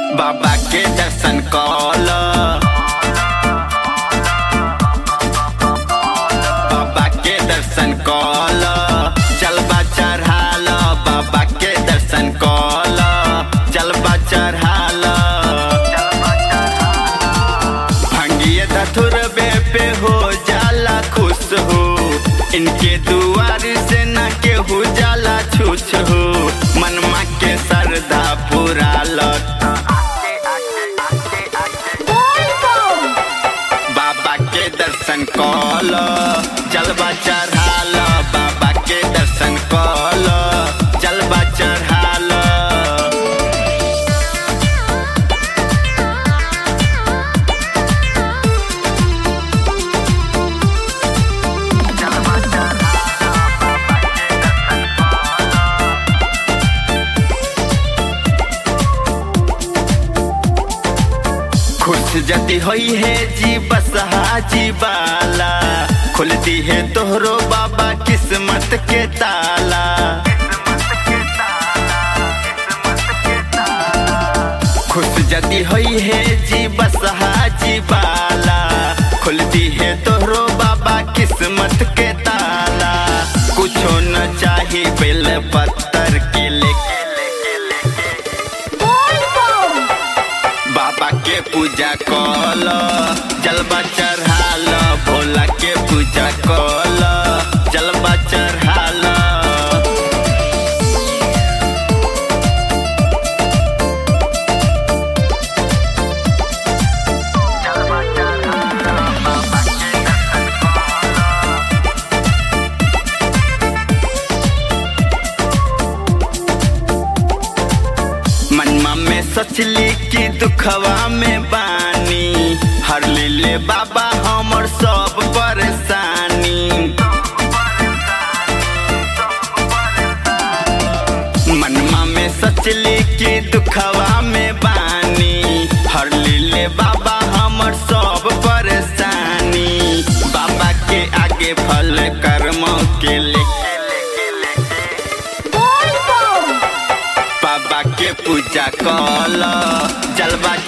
बाबा के दर्शन कल बाबा के दर्शन कल जलवा चढ़ाल बाबा के दर्शन कल जलवा चढ़ाल भंगिए धथुरबे पे हो जाला खुश हो इनके दुआर से न केहू जाला छूछ हो मनमा के श्रद्धा पूरा लट बाबा के दर्शन कल जलवा चढ़ाल बाबा के दर्शन कल जलवा चढ़ाल खुश जति होई है जी बस हाजी बाला खुलती है तोहरो बाबा किस्मत के ताला खुश जति होई है जी बस हाजी बाला खुलती है तोहरो बाबा किस्मत के ताला कुछो न चाही बेल पत्थर के लेके बाबा के पूजा कल जलवा चढ़ाल भोला के पूजा कल जलवा चढ़ाल मनमा में सोचली कि दुखवा में बानी हर ले बाबा हमर सब परेशानी मनमा में सोचली कि दुखवा में बानी हर ले बाबा हमर सब परेशानी बाबा के आगे फल कर्म के लेके बाबा के पूजा कल जलवा